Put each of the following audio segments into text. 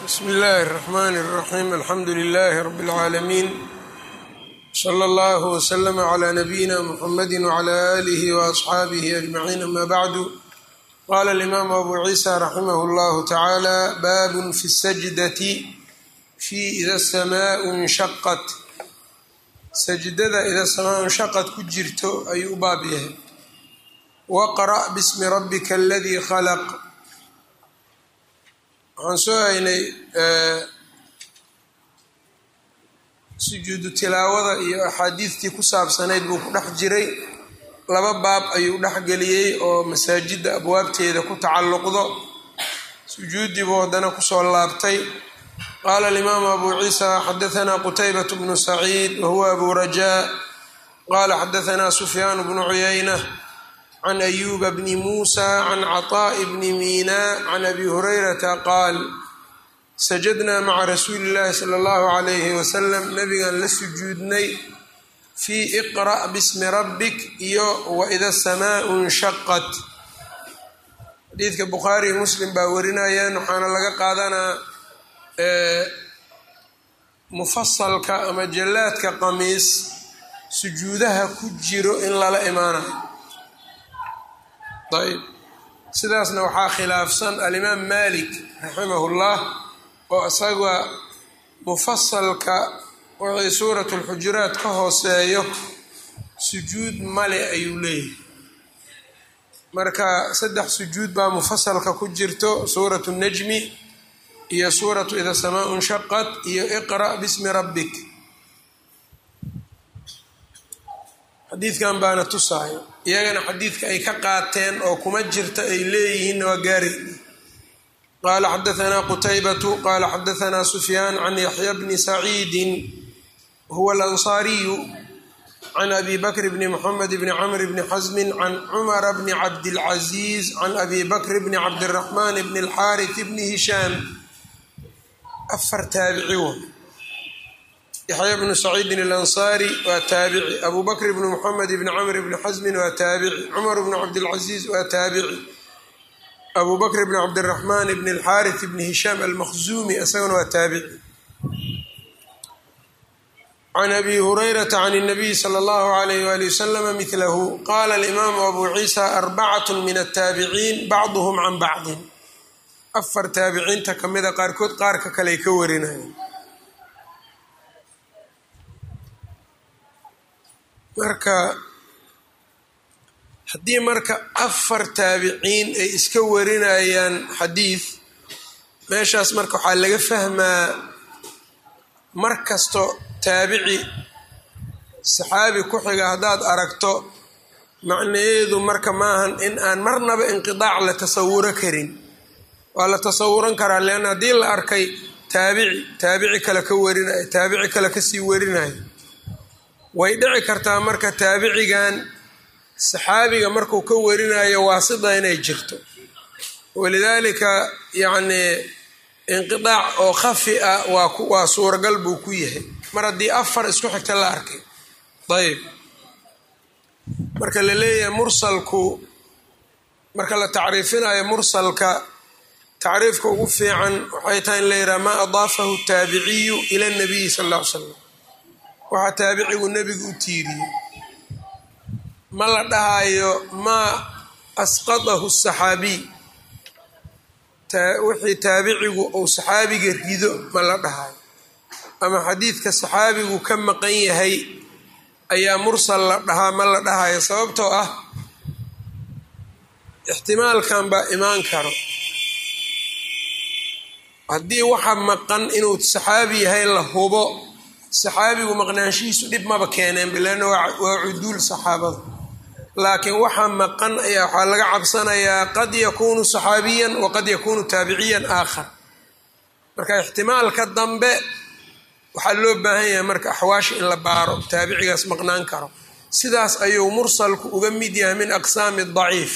bsmi اllahi الرحmn الرaxيm alxamdu لlh rb العaalamiin slى اllah وslm عlى nabiyina mxamadi وعlى آlih وأصxaabih أجmaعiin ama bعdu qala الإmam abu ciisa raximah اllah tacalى bab fi الsajdaةi fi ida الsmاء اnshaqat sajdada ida samaa nshaqad ku jirto ayuu u baab yahay waqra' bsmi rabika اladii khlq waxaan soo haynay sujuudu tilaawada iyo axaadiistii ku saabsanayd buu ku dhex jiray laba baab ayuu dhexgeliyey oo masaajidda abwaabteeda ku tacalluqdo sujuuddii buu haddana kusoo laabtay qaala alimaamu abu ciisa xadahanaa qutaybat bnu saciid wahuwa abu rajaa qaala xadahanaa sufyaan bnu cuyayna can ayuba bni muusa can caطaaءi bni miina can abi hurayrata qaal sajadnaa maca rasuuli اllahi salى اllahu عalayhi wasalam nabigan la sujuudnay fii iqra' bismi rabbik iyo waida samaau nshaqat xadiidka bukhaari iyo muslim baa warinayaan waxaana laga qaadanaa mufasalka ama jallaadka qamiis sujuudaha ku jiro in lala imaanayo ayb sidaasna waxaa khilaafsan alimaam malik raximahullah oo isaga mufasalka wixii suurat lxujuraat ka hooseeyo sujuud male ayuu leeyahay marka saddex sujuud baa mufasalka ku jirto suuratu najmi iyo suuratu ida samaa nshaqat iyo iqra' bismi rabbik xadiidkan baana tusaayo iyagana xadiidka ay ka qaateen oo kuma jirta ay leeyihiin waa gaari qaala xadahanaa qutaybatu qaala xadahanaa sufyaan can yaxya bni saciidin huwa alansaariyu can abi bakr bni moxamed bni camr bni xasmin can cumara bni cabdilcaziiz can abi bakr bni cabdiraxmaan bni alxaaris bni hishaam afar taabici wa yaxya bnu saciidin alansaari waa taabici abu bakr bnu moxamed bni camr bni xasmin waa taabici cumar bnu cabdilcaziiz waa taabici abu bakr bni cabdiraxmaan bni alxaaris bni hishaam almakhzuumi isagana waa taabici can abi hurayrata can اnabiy sala اllahu alayh wali waslama midlahu qaala alimaamu abu ciisa arbacat min altaabiciin bacduhm can bacdin afar taabiciinta kamida qaarkood qaarka kale ay ka warinayaan marka haddii marka afar taabiciin ay iska warinayaan xadiid meeshaas marka waxaa laga fahmaa mar kasto taabici saxaabi ku xiga haddaad aragto macnaheedu marka maahan in aan marnaba inqidaac la tasawuro karin waa la tasawuran karaa leanna haddii la arkay taabici taabici kale ka warinayo taabici kale kasii warinayo way dhici kartaa marka taabicigan saxaabiga markuu ka warinayo waasida inay jirto walidaalika yacnii inqidaac oo khafi ah waa waa suuragal buu ku yahay mar haddii afar isku xigta la arkay ayb marka la leeyahay mursalku marka la tacriifinayo mursalka tacriifka ugu fiican waxay tahay in la yidhaha maa adaafahu taabiciyu ila nabiyi sal alla ly slam waxaa taabicigu nebigu u tiiriyey ma la dhahayo maa asqadahu saxaabiy wixii taabicigu uu saxaabiga rido ma la dhahayo ama xadiidka saxaabigu ka maqan yahay ayaa mursal la dhahaa ma la dhahayo sababtoo ah ixtimaalkan baa imaan karo haddii waxa maqan inuu saxaabi yahay la hubo saxaabigu maqnaanshihiisu dhib maba keeneen bilaana waa cuduul saxaabada laakiin waxaa maqan ayaa waxaa laga cabsanayaa qad yakuunu saxaabiyan wa qad yakuunu taabiciyan aakhar marka ixtimaalka dambe waxaa loo baahan yahay marka axwaasha in la baaro taabicigaas maqnaan karo sidaas ayuu mursalku uga mid yahay min aqsaami daciif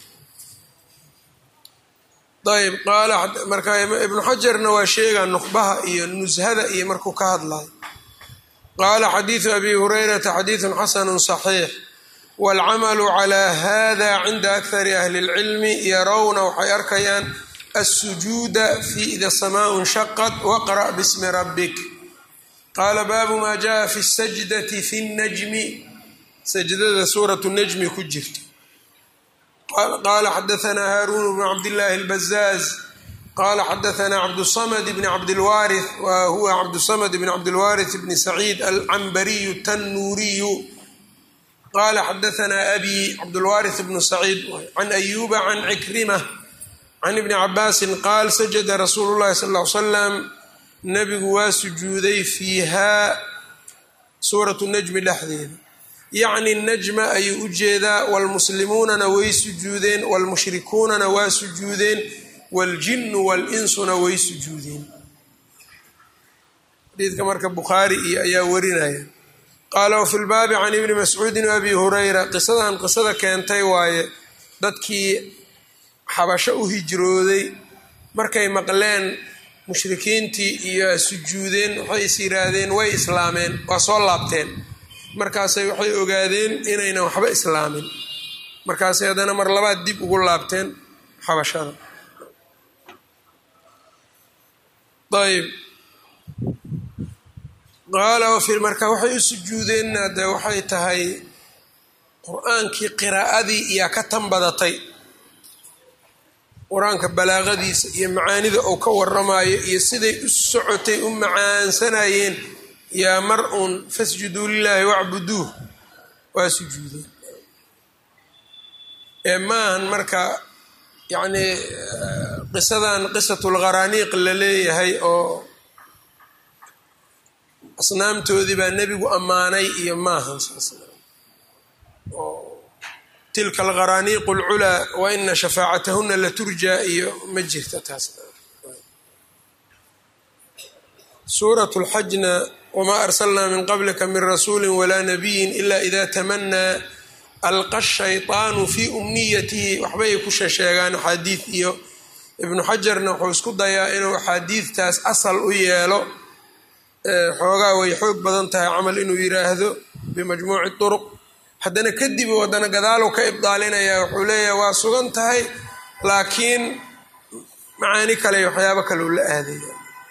ayb qaala marka ibnu xajarna waa sheegaa nuqbaha iyo nushada iyo markuu ka hadlayo qaala xadiidu abi hurayrata xadiidun xasanu صaxiix wاlcamalu calى hada cinda akari ahli اlcilmi yarawna waxay arkayaan الsujuuda fi ida samaau nshaqat waqra' bsmi rabik qaala baabu ma jaءa fi الsajdati fi الnajmi sajdada suuraة الnajmi ku jirta qaala xadaثna haarun bn cabdالlahi الbazaaz qala xadaثna cabdالصmd bn cabdilwaariث wa huwa cabdالصmd bn cabdilwaariث bn saciid alcambariyu الtanuuriyu qala xadaثna abi cabdulwaariث bn saciid can ayuba can cikrima can ibni cabaasin qaal sajada rasuulu llahi sal ll slam nabigu waa sujuuday fiihaa suuratu najmi dhexdeeda yacni najma ayuu u jeedaa waalmuslimuunana way sujuudeen waalmushrikuunana waa sujuudeen waaljinnu waalinsuna way sujuudeen xadiidka marka bukhaari iyo ayaa warinaya qaala wafi lbaabi can ibni mascuudin abi hurayra qisadan qisada keentay waaye dadkii xabasho u hijrooday markay maqleen mushrikiintii iyo sujuudeen waxay is yidhaahdeen way islaameen waa soo laabteen markaasay waxay ogaadeen inaynan waxba islaamin markaasay haddana mar labaad dib ugu laabteen xabashada ayb qaala marka waxay u sujuudeenna de waxay tahay qur-aankii qiraa'adii iyaa ka tan badatay qur-aanka balaaqadiisa iyo macaanida uu ka waramayo iyo siday u socotay u macaansanayeen yaa mar uun fasjuduu lilaahi wacbuduuh waa sujuudeen ee maahan marka yacnii qisadan qisatulqaraaniiq la leeyahay oo asnaamtoodii baa nebigu ammaanay iyo maahan saas tilka alqaraaniiqu alculaa wa ina shafaacatahuna la turjaa iyo ma jirta taas suurat lxajna wamaa arsalnaa min qablika min rasuuli walaa nabiyin ila ida tamanaa alqa shayطaanu fii umniyatihi waxbay ku shesheegaan axaadiid iyo ibnu xajarna wuxuu isku dayaa inuu axaadiidtaas asal u yeelo xoogaa way xoog badan tahay camal inuu yiraahdo bimajmuuci turuq haddana kadib haddana gadaalow ka ibdaalinaya wuxuu leeyahay waa sugan tahay laakiin macaani kale waxyaabo kaleu la aadaya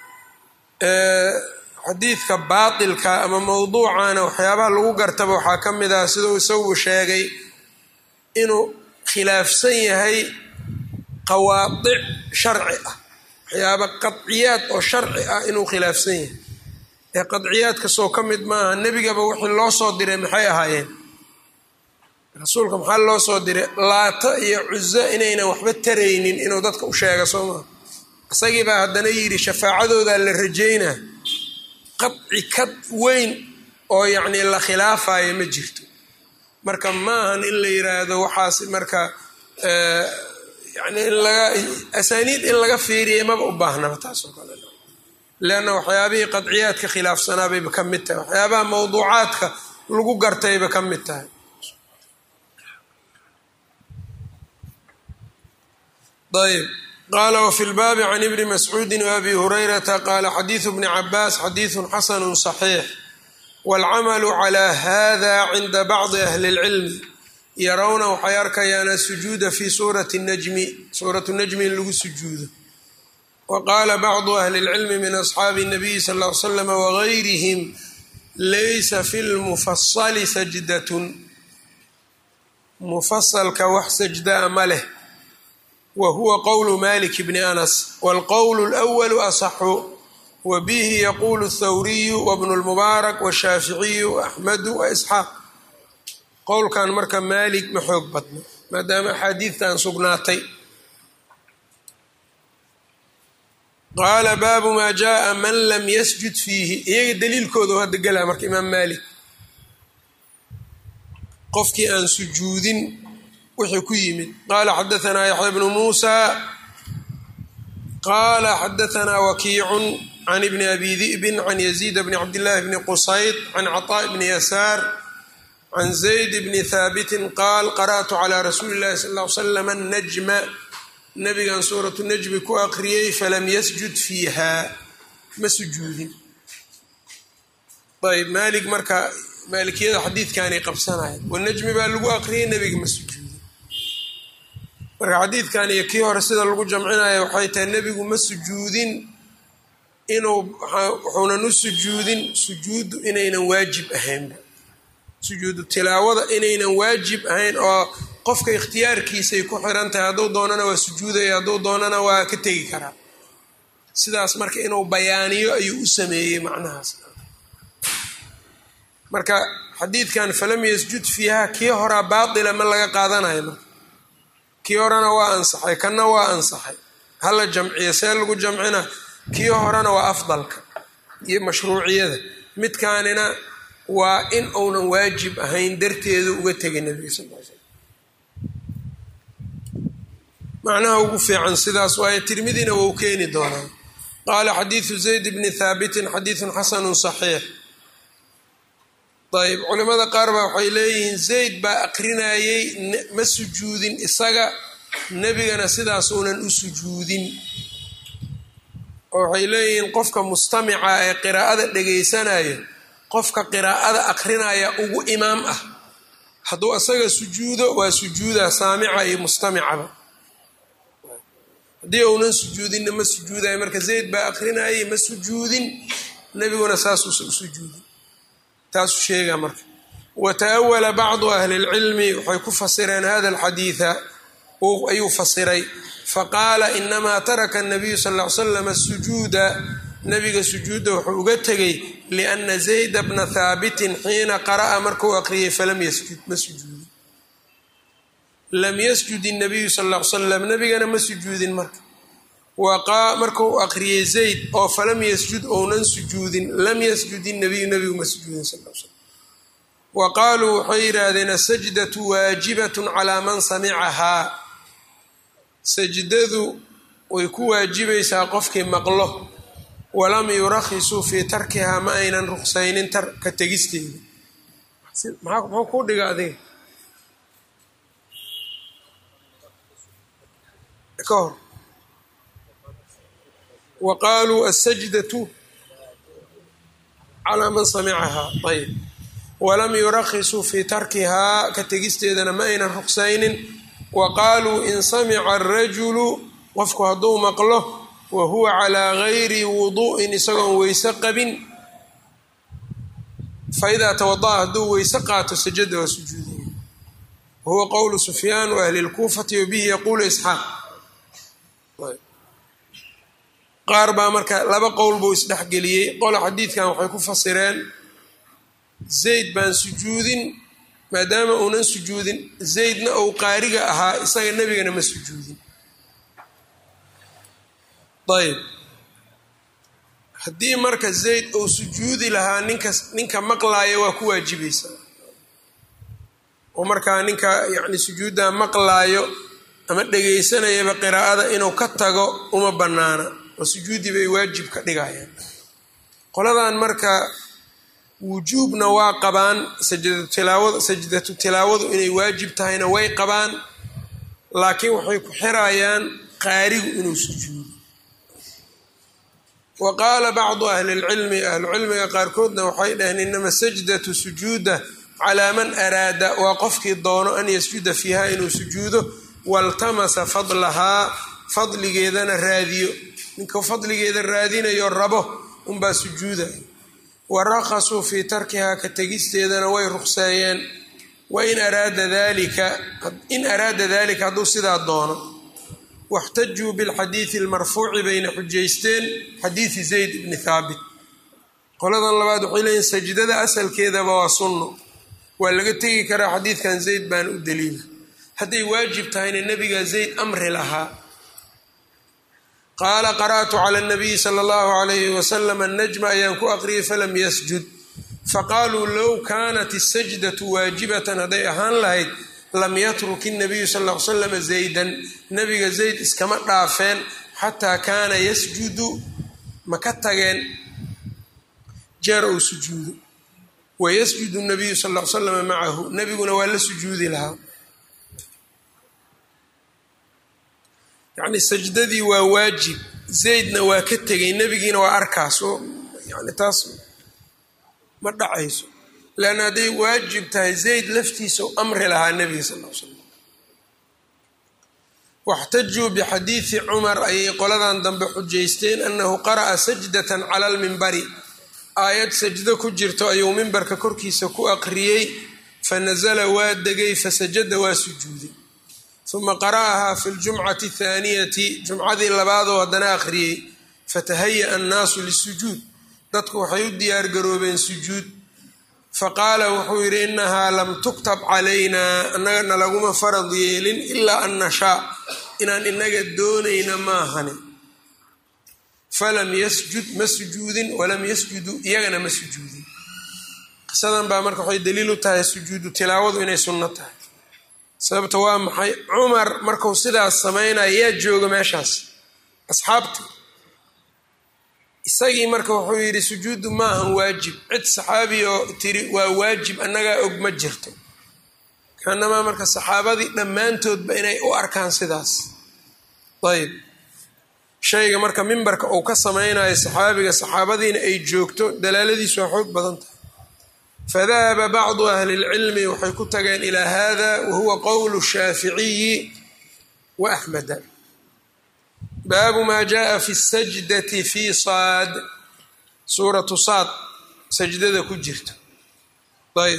xadiidka baatilka ama mowduucana waxyaabaha lagu gartaba waxaa ka mid ah siduu isagu sheegay inuu khilaafsan yahay qawaadic sharci ah waxyaaba qadciyaad oo sharci ah inuu khilaafsan yahay ee qadciyaadka soo ka mid maaha nebigaba wixii loo soo diray maxay ahaayeen rasuulka maxaa loo soo diray laata iyo cuzo inaynan waxba taraynin inuu dadka u sheega soo maa isagii baa haddana yidhi shafaacadoodaa la rajaynaa qadci kad weyn oo yacnii la khilaafayo ma jirto marka maahan in la yiraahdo waxaas marka yani in laga asaaniid in laga fiiriya maba u baahnaba taasoo kale leanna waxyaabihii qadciyaadka khilaafsanaabayba ka mid tahay waxyaabaha mawduucaadka lagu gartayba ka mid tahay ayb qala wfi lbaabi can ibni mascuudi waabi hurayrata qaala xadiidu bni cabaas xadiidu xasanu صaxiix wاlcamalu clى hada cinda bacdi ahli اlcilmi yarawna waxay arkayaan asujuuda fi suurati najmi suuratu najmi in lagu sujuudo waqaala bacdu ahli اlcilmi min asxaabi الnabiyi sal ll ly slam wagayrihim laysa fi lmufasali sajdatun mufasalka wax sajdaa ma leh wa huwa qowlu malik bni anas wاlqowl اlأwlu asaxu wa bihi yaqulu اthawriyu wbnu اlmubaarak washaaficiyu axmedu waisxaaq qowlkan marka maalik ma xoog badno maadaama axaadiidtan sugnaatay qaala baabu maa jaءa man lam yasjud fiihi iyaga daliilkooda hadda gelaa marka imaam maalik qofkii aan sujuudin wixii ku yimid qaala xadaanaa yaxya bnu muusa qaala xadaanaa wakiicun can ibni abi di'bin can yaziid bni cabdillaahi bni qusayd can caطaaء bni yasaar can zayd bni haabitin qaal qara'tu calaa rasuuli llahi sal ll ly slam annajma nabigan suuratu najmi ku aqriyey falam yasjud fiiha ma sujuudin ayb maalik marka maalikiyada xadiidkaanay qabsanayan wanajmi baa lagu aqriyey nebiga ma sujuudin marka xadiidkan iyo kii hore sida lagu jamcinaya waxay tahay nebigu ma sujuudin inuu wuxuunan u sujuudin sujuuddu inaynan waajib ahaynba sujuudu tilaawada inaynan waajib ahayn oo qofka ikhtiyaarkiisay ku xiran tahay hadduu doonana waa sujuudaya hadduu doonana waa ka tegi karaa sidaas marka inuu bayaaniyo ayuu u sameeyey macnahaas marka xadiidkan falam yasjud fiiha kii horaa baatila ma laga qaadanayo marka kii horena waa ansaxay kanna waa ansaxay hala jamciyo see lagu jamcina kii horena waa afdalka iyo mashruuciyada midkaanina waa in uunan waajib ahayn darteedu uga tegay nebiga sal l slam macnaha ugu fiican sidaas waaye tirmidina wou keeni doonaa qaala xadiidu zayd bni thaabitin xadiidun xasanu saxiix ayb culimada qaar baa waxay leeyihiin zayd baa aqrinayey ma sujuudin isaga nebigana sidaasuunan u sujuudin oo waxay leeyihiin qofka mustamica ee qiraa'ada dhegaysanayo qofka qiraa'ada aqrinaya ugu imaam ah hadduu isaga sujuudo waa sujuuda saamica iyo mustamicaba haddii uunan sujuudinna ma sujuudayo marka zayd baa aqrinayay ma sujuudin nebiguna saasuusa u sujuudin taasuu sheegaa marka wa ta'awala bacdu ahli lcilmi waxay ku fasireen hada alxadiida ayuu fasiray faqaala inamaa taraka nabiyu sal l slam asujuuda nabiga sujuudda wuxuu uga tegay liana zayda bna thaabitin xiina qara'a markuu aqriyay falam yasjud ma sujuudin lam yasjud inabiyu sal l salam nabigana ma sujuudin marka markuu aqriyey zayd oo falam yasjud ounan sujuudin lam yasjud inabiyu nabigu ma sujuudin sal l slam wa qaaluu waxay yidhaahdeen asajdatu waajibatun calaa man samicahaa sajdadu way ku waajibaysaa qofkii maqlo walam yurakhisuu fii tarkihaa ma aynan ruqsaynin ka tegisteeda muxuu kuu dhiga adiga ka hor wa qaaluu asajdatu calaa man samicahaa ayb walam yurakhisuu fii tarkihaa ka tegisteedana ma aynan ruqsaynin wa qaaluu in samica arajulu qofku hadduu maqlo wa huwa calaa gayri wudu'in isagoon weyse qabin faidaa tawada'a hadduu weyse qaato sajada waa sujuudaya wahuwa qowlu sufyaan wa ahli lkuufati wabihi yaquulu isxaaq qaar baa marka laba qowl buu isdhexgeliyey qola xadiidkan waxay ku fasireen zayd baan sujuudin maadaama uunan sujuudin zaydna ou qaariga ahaa isaga nebigana ma sujuudin ayb haddii marka zayd uu sujuudi lahaa ninka ninka maqlaaya waa ku waajibaysaa oo markaa ninka yacni sujuuddaa maqlaayo ama dhegaysanayaba qiraa'ada inuu ka tago uma bannaana oo sujuudi bay waajib ka dhigayaan qoladan marka wujuubna waa qabaan sajdatu tilaawadu sajdatu tilaawadu inay waajib tahayna way qabaan laakiin waxay ku xirayaan qaarigu inuu sujuudo wa qaala bacdu ahli lcilmi ahlucilmiga qaarkoodna waxay dhaheen inama sajdatu sujuuda calaa man araada waa qofkii doono an yasjuda fiiha inuu sujuudo waltamasa fadlahaa fadligeedana raadiyo ninka fadligeeda raadinayo rabo unbaa sujuudaya warakasuu fii tarkihaa ka tegisteedana way ruqseeyeen wain araada dalika in araada dalika hadduu sidaa doono waxtajuu bilxadiidi almarfuuci bayna xujaysteen xadiidi zayd bni thaabit qoladan labaad waxay leeyihin sajdada asalkeedaba waa sunno waa laga tegi karaa xadiidkan zayd baana u daliila hadday waajib tahayna nebiga zayd amri lahaa qaala qara'tu cala nabiyi sala allahu alayhi wasalam annajma ayaan ku aqriyay falam yasjud faqaaluu low kaanat isajdatu waajibatan hadday ahaan lahayd lam yatruk inabiyu sal l salam zaydan nabiga zayd iskama dhaafeen xataa kaana yasjudu ma ka tageen jeer uu sujuudo wayasjudu nabiyu sal l salam macahu nebiguna waa la sujuudi lahaa yacni sajdadii waa waajib zaydna waa ka tegay nebigiina waa arkaas oo yani taas ma dhacayso leanna hadday waajib tahay zayd laftiisa u amri lahaa nebiga sal l slam waxtajuu bixadiidi cumar ayay qoladan dambe xujaysteen annahu qara'a sajdatan cala almimbari aayad sajdo ku jirto ayuu mimbarka korkiisa ku aqriyey fanasala waa degay fasajada waa sujuuday uma qara'ahaa fi ljumcati athaaniyati jumcadii labaadoo haddana aqriyey fatahaya-a annaasu lisujuud dadku waxay u diyaargaroobeen sujuud faqaala wuxuu yidhi innahaa lam tuktab calaynaa annagana laguma farad yeelin ilaa an nashaa inaan inaga doonayna maahani falam yasjud ma sujuudin walam yasjuduu iyagana ma sujuudin qisadan baa marka waxay daliil u tahay sujuudu tilaawadu inay sunno tahay sababta waa maxay cumar marku sidaas samaynaya yaa jooga meeshaas asxaabta isagii marka wuxuu yidhi sujuuddu maahan waajib cid saxaabi oo tiri waa waajib annagaa og ma jirto kaanamaa marka saxaabadii dhammaantoodba inay u arkaan sidaas ayb shayga marka mimbarka uu ka samaynayo saxaabiga saxaabadiina ay joogto dalaaladiisu waa xoog badan tahay fadahaba bacdu ahli lcilmi waxay ku tageen ilaa hada wahuwa qowlu shaaficiyi wa axmeda baabu maa jaءa fi sajdati fi saad suuratu saad sajdada ku jirta ayb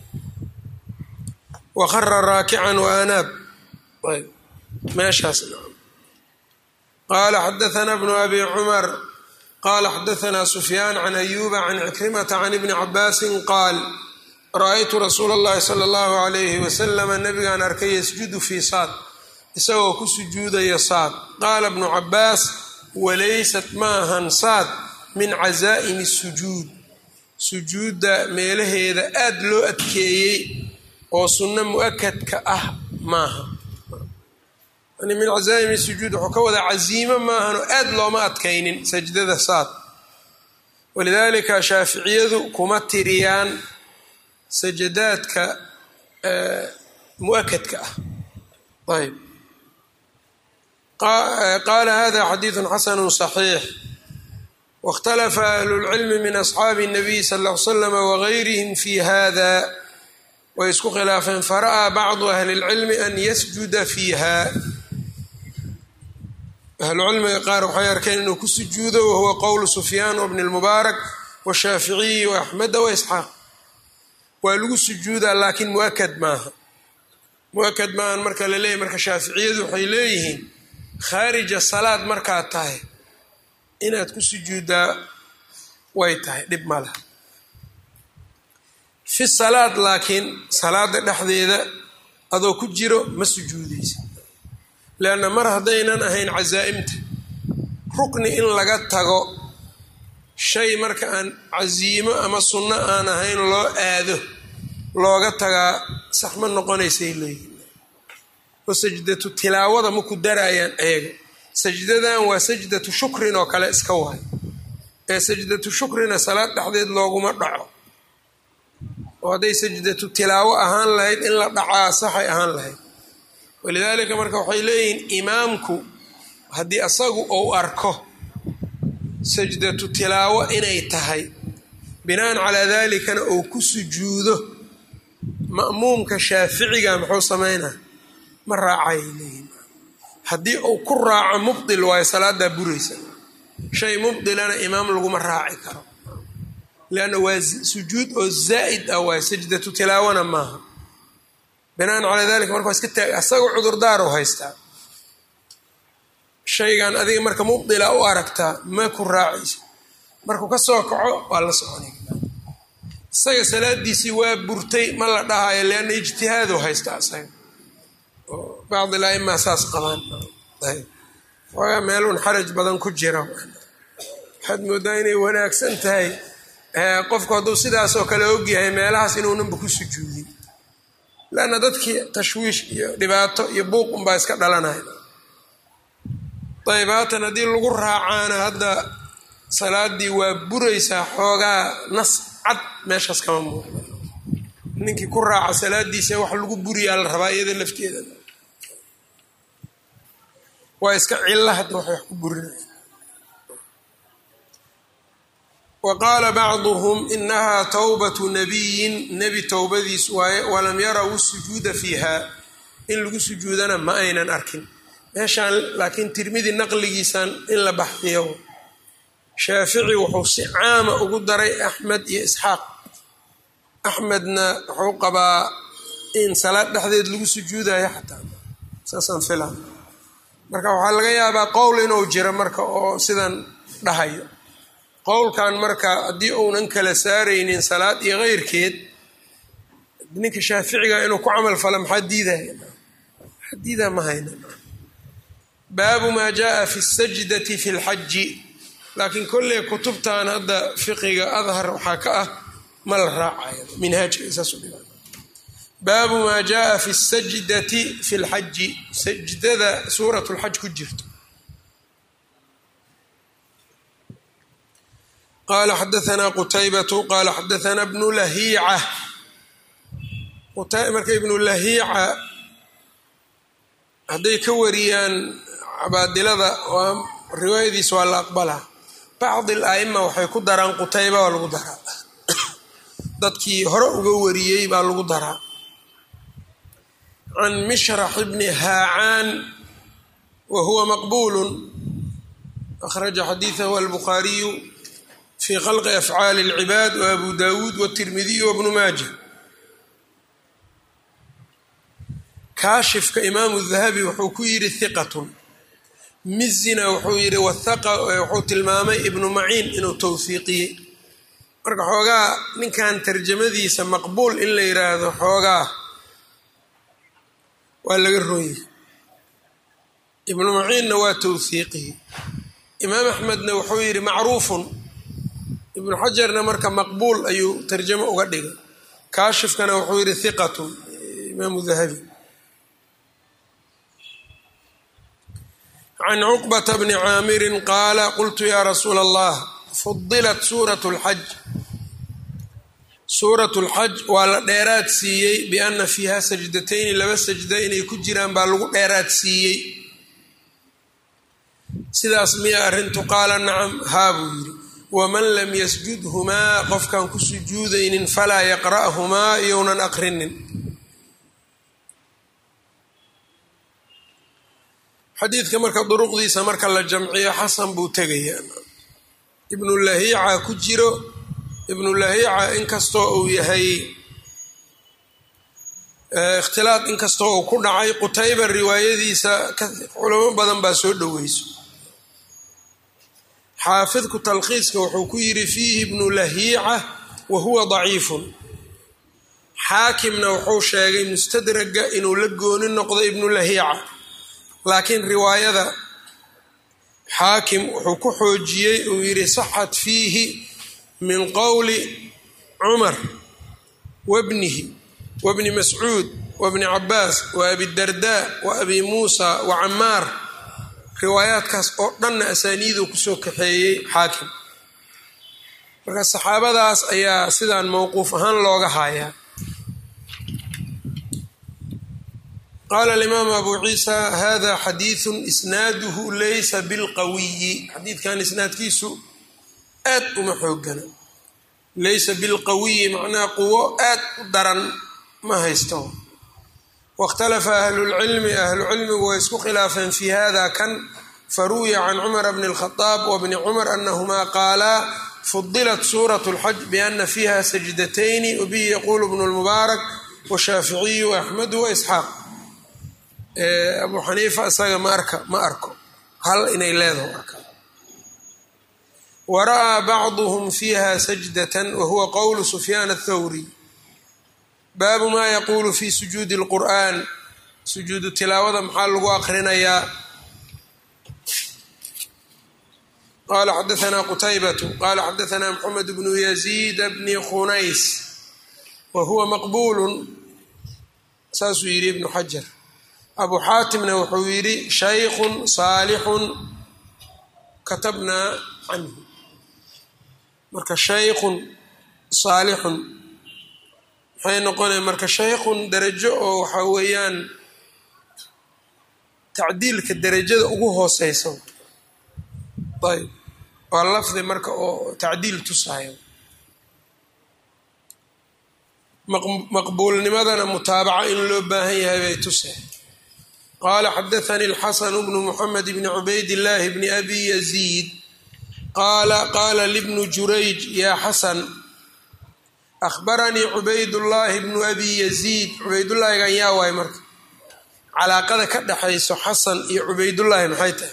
waqara raakican waanaab ayb meeshaas qaala xadaثna bnu abi cumar qala xadaثna sufyaan can ayuba can cikrimata can ibni cabaasi qaal ra-aytu rasuula اllahi salى اllahu عalayhi waslama nabigaan arkay yasjudu fi saad isagoo ku sujuudaya saad qaala bnu cabaas walaysat maahan saad min cazaa'imi sujuud sujuudda meelaheeda aad loo adkeeyey oo sunno mu-akadka ah maaha yani min cazaa'imi sujuud wuxuu ka wadaa casiimo maahan oo aad looma adkaynin sajdada saad walidaalika shaaficiyadu kuma tiriyaan sajadaadka mu-akadka ah ayb qaala hada xadiidu xasanu صaxiix wاkhtalafa ahlu اlcilmi min asxaabi الnabiy sal ll ly slama wagayrihim fi hada way isku khilaafeen fara'aa bacdu ahli اlcilmi an yasjuda fiiha ahlucilmiga qaar waxay arkeen inuu ku sujuudo wahuwa qowlu sufyaan wbni اlmubaarak washaaficiyi waaxmeda waisxaaq waa lagu sujuudaa laakiin muakad maaha muakad maahan marka la leeyahy marka shaaficiyadu waxay leeyihiin khaarija salaad markaad tahay inaad ku sujuuddaa way tahay dhib ma laha fi salaad laakiin salaada dhexdeeda adoo ku jiro ma sujuudaysa leanna mar haddaynan ahayn casaa'imta rukni in laga tago shay marka aan casiimo ama sunno aan ahayn loo aado looga tagaa sax ma noqonaysay leeyihin oo sajdatu tilaawada maku daraayaan eega sajdadan waa sajdatu shukrin oo kale iska waay ee sajdatu shukrina salaad dhexdeed looguma dhaco oo hadday sajdatu tilaawo ahaan lahayd in la dhacaa saxay ahaan lahayd walidaalika marka waxay leeyihiin imaamku haddii asagu uu arko sajdatu tilaawo inay tahay binaan calaa dalikana uu ku sujuudo ma'muumka shaaficiga muxuu samaynaa ma raacayay leeyihin haddii uu ku raaco mubdil waayo salaadaa buraysa shay mubdilana imaam laguma raaci karo leanna waa sujuud oo zaa'id ah waayo sajdatu tilaawana maaha binaan calaa dalika marka waa iska taag asagoo cudurdaaro haystaa shaygan adiga marka mubdila u aragtaa ma ku raacayso markuu ka soo kaco waa la soconay isaga salaadiisii waa burtay ma la dhahayo leanna ijtihaadu haystaa isaga oo bacdi laimaa saas qabaan waagaa meeluun xaraj badan ku jira waxaad moodaa inay wanaagsan tahay qofku hadduu sidaasoo kale ogyahay meelahaas inuunanba ku sujuudin leanna dadkii tashwiish iyo dhibaato iyo buuq unbaa iska dhalanaya ayb haatan haddii lagu raacaana hadda salaadii waa buraysaa xoogaa nas cad meeshaas kama muuqda ninkii ku raaca salaadiisa wax lagu buriyaa la rabaa iyada lafteeda waa iska cilla hadda wax wax ku burinaya wa qaala bacduhum inahaa towbatu nabiyin nebi towbadiis waaye walam yaraw sujuuda fiiha in lagu sujuudana ma aynan arkin meeshaan laakiin tirmidi naqligiisan in la baxdiyo shaafici wuxuu si caama ugu daray axmed iyo isxaaq axmedna wuxuu qabaa in salaad dhexdeed lagu sujuudayo xataa saasaan fila marka waxaa laga yaabaa qowl inuu jiro marka oo sidan dhahayo qowlkan marka haddii uunan kala saaraynin salaad iyo keyrkeed ninka shaaficiga inuu ku camal falo maxaa diidaya maxaa diidaa ma hayna baabu maa jaaa fi sajdati fi lxaji laakiin kolley kutubtan hadda fiqiga adhar waxaa ka ah ma la raacayo minhaajka isaasu dhiga baabu maa jaaa fi sajdati fi lxaji sajdada suurat lxaj ku jirto qala xadaanaa qutaybatu qala xadaanaa bnu lahiica marka ibnu lahiica hadday ka wariyaan cabaadilada waa riwaayadiis waa la aqbalaa bacdi al a'ima waxay ku daraan qutayba waa lagu daraa dadkii hore uga wariyey baa lagu daraa can mishrax bni haacaan wa huwa maqbulu akhraja xadiidahu albukhaariyu fi khalqi afcaali اlcibaad wa abu dawuud wاtirmidiy wabnu maaja kaashifka imaamu dahabi wuxuu ku yidhi hiqatun mizina wuxuu yidhi wuxuu tilmaamay ibnu maciin inuu towhiiqiyey marka xoogaa ninkan tarjamadiisa maqbuul in la yiraahdo xoogaa waa laga rooyey ibnu maciinna waa towhiiqiyey imaam axmedna wuxuu yidhi macruufun ibnu xajarna marka maqbuul ayuu tarjamo uga dhigay kaashifkana wuxuu yidhi hiqatun imaamu dahabi can cuqbata bni caamirin qaala qultu yaa rasuula allah fudilat suurat lxaj suurat lxaj waa la dheeraad siiyey biana fiiha sajdatayni laba sajda inay ku jiraan baa lagu dheeraad siiyey sidaas miya arrintu qaala nacam haa buu yidhi waman lam yasjudhumaa qofkaan ku sujuudaynin falaa yaqra'humaa iyounan aqrinin xadiidka marka duruqdiisa marka la jamciyo xasan buu tegayaa ibnu lahiica ku jiro ibnu lahiica inkastoo uu yahay ikhtilaad inkastoo uu ku dhacay qutayba riwaayadiisa culamo badan baa soo dhoweyso xaafidku talkhiiska wuxuu ku yidhi fiihi ibnu lahiica wa huwa daciifun xaakimna wuxuu sheegay mustadraga inuu la gooni noqdo ibnu lahiica laakiin riwaayada xaakim wuxuu ku xoojiyey uu yidhi saxat fiihi min qowli cumar wabnihi wabni mascuud wabni cabaas wa abidardaa wa abi muusa wa camaar riwaayaadkaas oo dhanna asaaniiduu kusoo kaxeeyey xaakim marka saxaabadaas ayaa sidaan mowquuf ahaan looga haayaa qaala alimaamu abu ciisa hada xadiidu isnaaduhu laysa bilqawiyi xadiidkan isnaadkiisu aad uma xoogana laysa bilqawiyi macnaha quwo aad u daran ma haysto wاkhtalafa ahlulcilmi ahlucilmigu way isku khilaafeen fi hada kan faruwiya can cumara bni اlkhadaab wabni cumar anahumaa qaalaa fudilat suuraة اlxaj biana fiiha sajdatayni wabihi yaqulu bnu اlmubaarak washaaficiyu axmedu waisxaaq abu xaniifa isaga ma arka ma arko hal inay leedaho arka wara'aa bacduhm fiiha sajdatan wahuwa qowlu sufyaan athawri baabu maa yaquulu fi sujuudi اlqur'an sujuudu tilaawada maxaa lagu aqrinayaa qala xadaثna qutaybatu qala xadaثna mxamed bnu yaziid bni khunays wa huwa maqbulu saasuu yidhi ibnu xajar abu xaatimna wuxuu yidhi shaykhun saalixun katabnaa canhu marka shaykhun saalixun maxay noqonaya marka shaykhun darajo oo waxaa weeyaan tacdiilka derajada ugu hooseysa ayb waa lafdi marka oo tacdiil tusayo maqbuulnimadana mutaabaca in loo baahan yahay bay tusay qala xadaثnي الxasn bn mحamed bn cubayd الlahi bn abi yزيid qala qala lbn jurayj ya xasan ahbaranii cubaydاllahi bnu abi yaziid cubaydullaahigan yaa waay marka calaaqada ka dhexayso xasan iyo cubaydullaahi maxay tahay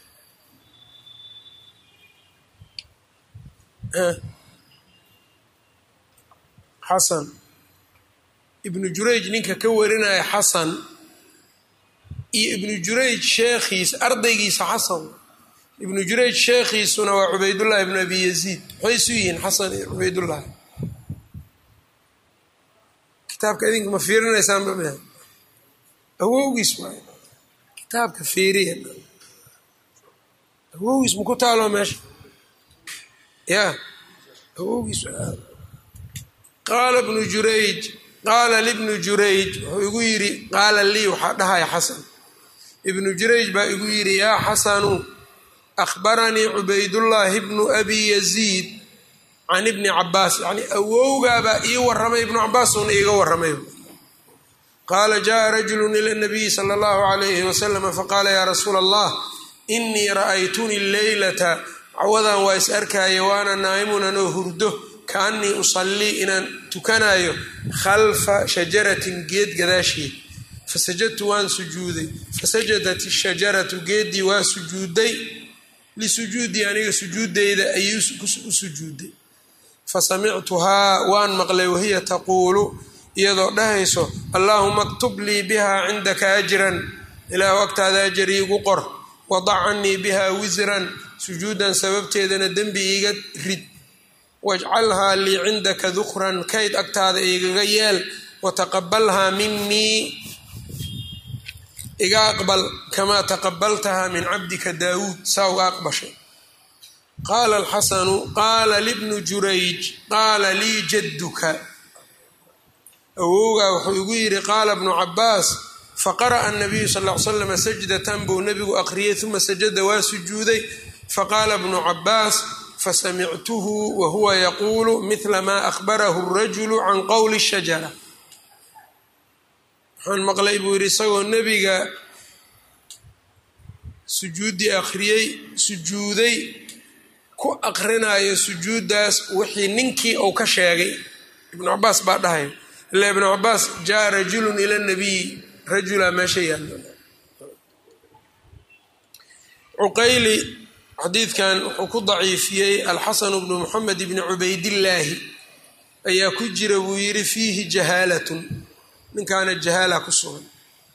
xasan ibnu jurayj ninka ka warinaya xasan iyo ibnu jurayj sheekhiisa ardaygiisa xasan ibnu jurayj sheekhiisuna waa cubaydullahi ibnu abi yaziid maxay isu yihiin xasan iyo cubaydullaahi kitaabka idinka ma fiirinaysaanba mh awowgiis waay kitaabka fiiriya awowgiis maku taalo meesha ya awowgiis qaala bnu jurayj qaala libnu jurayj wuxuu igu yidhi qaala lii waxaa dhahaya xasan ibnu jurayj baa igu yidhi yaa xasanu akhbaranii cubaydullaahi bnu abi yaziid can ibni cabaas yani awowgaabaa ii waramay ibnu cabaas uuna iiga waramay qaala jaءa rajulu ila nabiyi sala اllahu alayhi waslama faqaala yaa rasuula allah inii ra'aytuni leylata cawadan waa is arkaya waana naa'imun anoo hurdo kaanii usallii inaan tukanayo khalfa shajaratin geed gadaasheed fasajadtu waan sujuuday fasajadat ishajaratu geeddii waa sujuuday lisujuudii aniga sujuudeyda ayay u sujuuday fasamictuhaa waan maqlay wahiya taquulu iyadoo dhahayso allaahuma aktub lii biha cindaka ajran ilaahu agtaada ajar iigu qor wadac canii biha wisran sujuudan sababteedana dembi iiga rid wajcalhaa lii cindaka dukran kayd agtaada igaga yeel wataqabalhaa minii iga aqbal kamaa taqabaltahaa min cabdika daawuud saa uga aqbashay qaala alxasanu qaala libnu jurayj qaala lii jadduka awowgaa wuxuu igu yidhi qaala bnu cabaas faqara'a nabiyu sal ly slam sajdatan buu nebigu aqriyey uma sajada waa sujuuday faqaala bnu cabaas fasamictuhu wahuwa yaquulu mila maa akhbarahu rajulu can qowli shajara waxaan maqlay buu yidhi isagoo nebiga sujuuddii akhriyey sujuuday ku aqrinayo sujuuddaas wixii ninkii uu ka sheegay ibnu cabaas baa dhahay ila ibnu cabaas jaa rajulun ila nabiy rajula meesha yaalo cuqayli xadiidkan wuxuu ku daciifiyey alxasanu bnu moxamed bni cubaydillaahi ayaa ku jira buu yidhi fiihi jahaalatun ninkaana jahaala ku sugan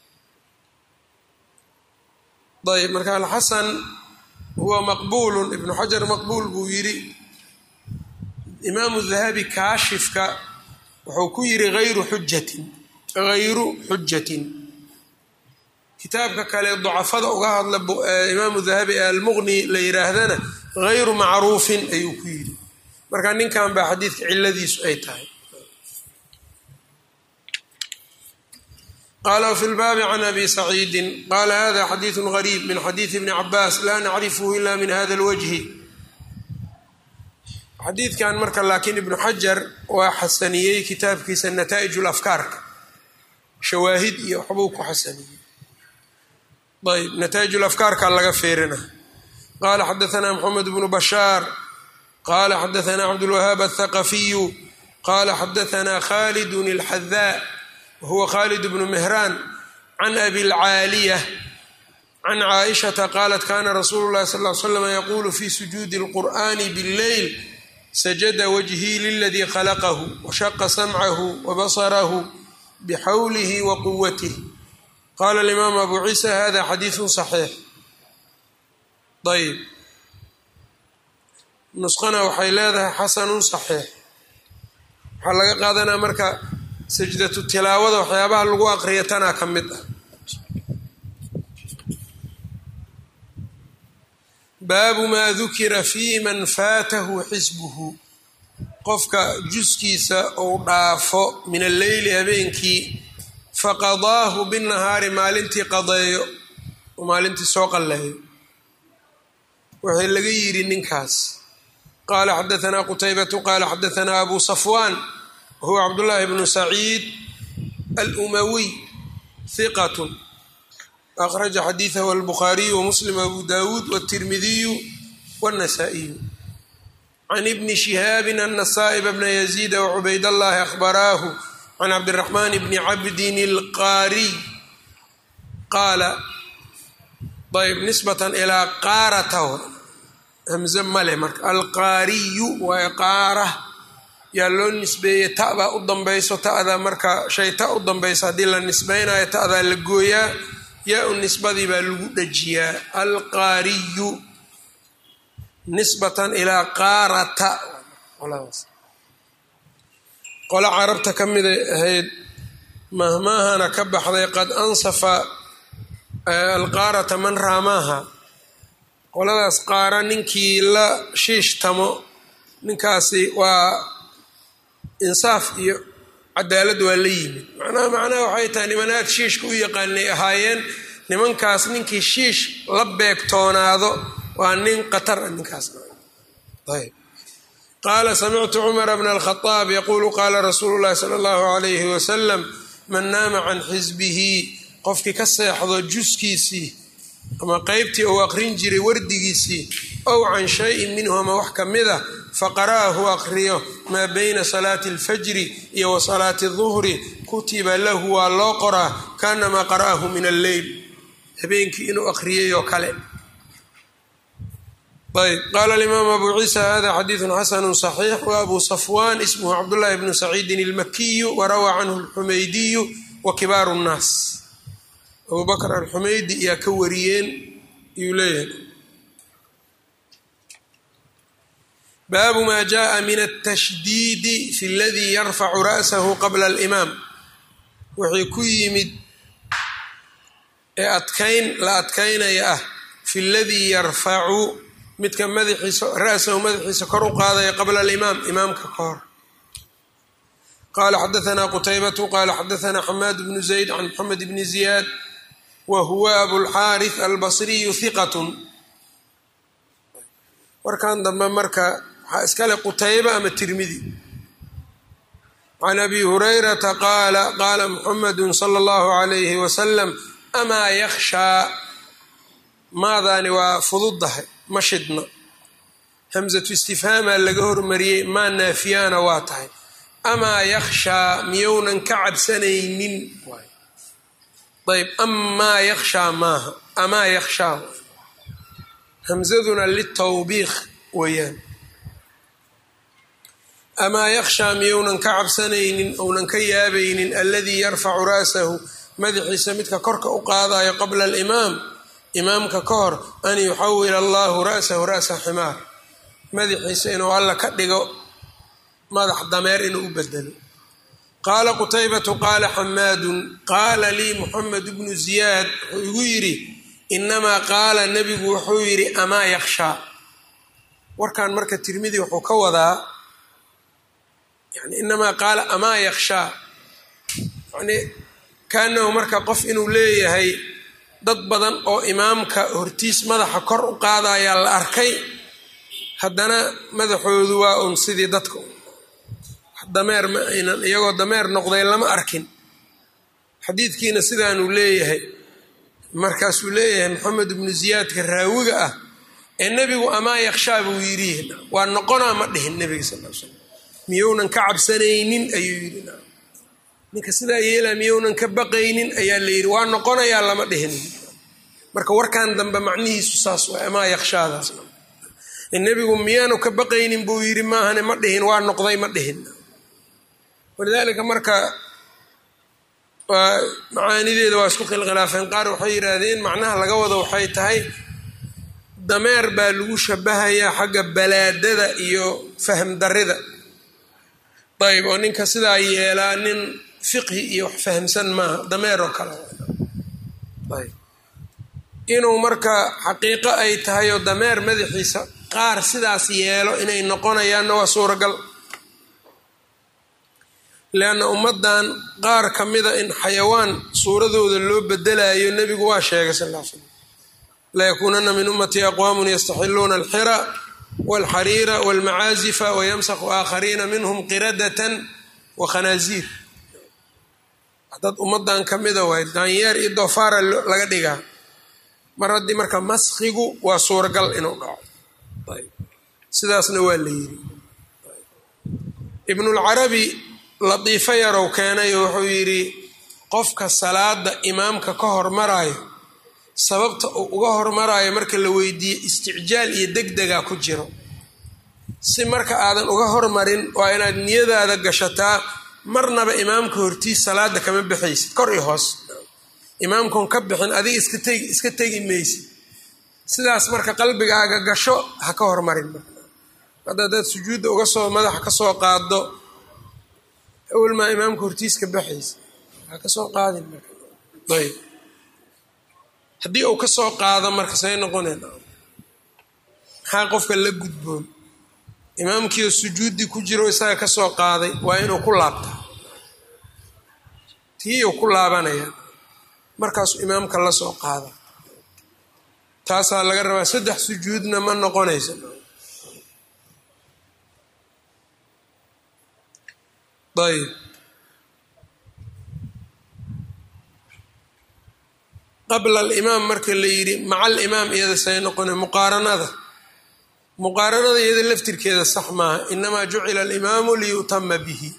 ayb marka alxasan huwa maqbuulun ibnu xajar maqbuul buu yidhi imaamu dahabi kaashifka wuxuu ku yidhi hayru xujatin hayru xujatin kitaabka kale dacafada uga hadla imaamu dahabi ee almuqni la yidhaahdana hayru macruufin ayuu ku yidhi marka ninkan baa xadiidka ciladiisu ay tahay qala wfi lbaabi can abi saciidin qala hada xadiidu gariib min xadiidi bni cabaas laa nacrifhu ila min hada lwajhi xadiidkan marka laakiin ibnu xajar waa xasaniyey kitaabkiisa nataa'ij lafkaarka shawaahid iyo waxbuu ku xasaniyey ayb nataa'ij lafkaarka laga feerina qala xadaثna mxamed bnu bashaar qala xadaثna cabdulwahaab aلthaqafiyu qala xadaثna khalidun اlxadaa whuwa khalid bnu mehraan can abi lcaaliya can caaishata qaalat kana rasuulu llahi sal l slam yaquulu fi sujuudi اlqur'ani bاlleyl sajada wajhii liladii khalaqahu washaqa samcahu wabasarahu bixawlihi wa quwatih qala alimaam abu ciisa hada xadiidu صaxiix ayb nusqana waxay leedahay xasanu صaxiix waxaa laga qaadanaa marka sajdatu tilaawada waxyaabaha lagu aqriya tanaa ka mid ah baabu maa dukira fi man faatahu xisbuhu qofka juskiisa uu dhaafo min alleyli habeenkii faqadaahu binahaari maalintii qadeeyo oo maalintii soo qalleeyo waxay laga yidhi ninkaas qaala xadaanaa qutaybatu qaala xadaanaa abu safwaan wahuwa cabdullaahi bnu saciid alumawiy hiqatun akhraja xadiidahu albukhaariyu wamuslim abu dawuud wاtirmidiyu wاnasaa'iyu can ibni shihaabin ana saa'iba bna yaziida wacubayd allahi akhbaraahu can cabdiraxmaan bni cabdin alqaariy qaala ayb nisbatan ilaa qaarata hamze male marka alqaariyu waa qaara yaa loo nisbeeyey ta baa u dambayso ta'da marka shay ta u dambayso haddii la nisbaynayo ta'daa la gooyaa yaa u nisbadii baa lagu dhajiyaa alqaariyu nisbatan ilaa qaarata qolo carabta ka miday ahayd mahmaahana ka baxday qad ansafa alqaarata man raamaaha qoladaas qaara ninkii la shiishtamo ninkaasi waa insaaf iyo cadaalad waa la yimid macnaha macnaha waxay tahay niman aad shiishka u yaqaanay ahaayeen nimankaas ninkii shiish la beegtoonaado waa nin qatar a ninkaas ayb qaala samictu cumara bna alkhadaab yaquulu qaala rasuulu llahi sala allahu alayhi wasalam man naama can xisbihi qofkii ka seexdo juskiisii ama qeybtii uu aqrin jiray wardigiisii ow can shayin minhu ama wax ka mid a faqara'ahu aqriyo maa bayna salaati alfajri iyo wa salaati duhri kutiba lahu waa loo qoraa kaanamaa qara'ahu min alleyl habeenkii inuu aqriyay oo kale ayb qaala alimaam abu ciisa hada xadiidun xasanu صaxiix wa abu safwan ismhu cabdullahi bnu saciidin almakiyu warawaa canhu alxumaydiyu wa kibaaru nnaas abu bakr alxumaydi iyaa ka wariyeen iyuu leeyahay baabu ma jaءa min altashdiidi fi اladii yarfacu ra'sahu qabla alimaam wixii ku yimid ee adkayn la adkaynaya ah fi ladii yarfacu midka madaxiisa ra'sahu madaxiisa kor u qaadaya qabla alimaam imaamka ka hor qala xadaثna qutaybatu qala xadaثna xamaad bnu zayd can mxamed bni ziyaad wa huwa abulxaariث albasriyu hiqat warkan dambe marka waxaa iskale qutayba ama tirmidi can abi hurayrata qaala qaala muxamedu salى اllahu عalayhi wasalam amaa yakhshaa maadaani waa fududdahay ma shidna hamsatu istifhaamaa laga hormariyey maa naafiyaana waa tahay amaa yakhshaa miyounan ka cabsanaynin ayb amaa yakhshaa maaha amaa yakhshaa hamsaduna litawbiikh weeyaan amaa yakhshaa miyounan ka cabsanaynin ounan ka yaabaynin aladii yarfacu ra'sahu madaxiisa midka korka u qaadayo qabla alimaam imaamka ka hor an yuxawila allahu ra'sahu ra'sa ximaar madaxiisa inuu alla ka dhigo madax dameer inuu u bedelo qaala qutaybatu qaala xamaadun qaala lii muxamed bnu ziyaad wuxuu igu yidhi inamaa qaala nebigu wuxuu yidhi amaa yakhshaa warkan marka tirmidi wuxuu ka wadaa yani inamaa qaala amaa yakhshaa yani kaanahu marka qof inuu leeyahay dad badan oo imaamka hortiis madaxa kor u qaadayaa la arkay haddana madaxoodu waa un sidii dadka dameer ma aynan iyagoo dameer noqday lama arkin xadiidkiina sidaanuu leeyahay markaasuu leeyahay maxamed ibnu ziyaadka raawiga ah ee nebigu amaa yakhshaa buu yidhi waa noqonaa ma dhihin nebiga sal l slam miyounan ka cabsanaynin ayuu yidhi ninka sidaa yeelaa miyounan ka baqaynin ayaa la yidhi waa noqonayaa lama dhihin marka warkan dambe macnihiisu saas waa amaa yakhshaadaas nebigu miyaanu ka baqaynin buu yidhi maahane ma dhihin waa noqday ma dhihin walidaalika marka waa macaanideeda waa isku khilkhilaafeen qaar waxay yidhaahdeen macnaha laga wado waxay tahay dameer baa lagu shabahayaa xagga balaadada iyo fahm darida ayb oo ninka sidaa yeelaa nin fiqhi iyo wax fahamsan maaha dameer oo kale ayb inuu marka xaqiiqo ay tahay oo dameer madaxiisa qaar sidaas yeelo inay noqonayaanna waa suuragal leanna ummaddan qaar ka mida in xayawaan suuradooda loo bedelayo nebigu waa sheegay sal l slam layakuunana min ummatii aqwaamun yastaxiluuna alxira walxariira walmacaazifa wayamsaku aakhariina minhum qiradatan wa khanaaziir dad ummadan ka mida waay daanyeer iyo doofaara laga dhigaa mar haddii marka maskigu waa suuragal inuu dhaco sidaasna waa la yiri ibnulcarabi latiifo yarow keenay oo wuxuu yidhi qofka salaada imaamka ka hormarayo sababta uu uga hormarayo marka la weydiiye isticjaal iyo degdega ku jiro si marka aadan uga hormarin waa inaad niyadaada gashataa marnaba imaamka hortiis salaada kama baxaysid kor iyo hoos imaamkun ka bixin adiga iska tegi iska tegi maysid sidaas marka qalbigaaga gasho ha ka hormarin hadda hadaad sujuudda uga soo madaxa ka soo qaado awalmaa imaamka hortiis ka baxaysa ha ka soo qaadin ayb haddii uu ka soo qaado marka say noqoneen maxaa qofka la gudboon imaamkiio sujuuddii ku jiro isaga ka soo qaaday waa inuu ku laabta tii uu ku laabanaya markaasuu imaamka la soo qaada taasaa laga rabaa saddex sujuudna ma noqonayso ayb qabla alimaam marka la yidhi maca alimaam iyada say noqona muqaaranada muqaaranada iyada laftirkeeda sax maaha inamaa jucila alimaamu liyutama bihi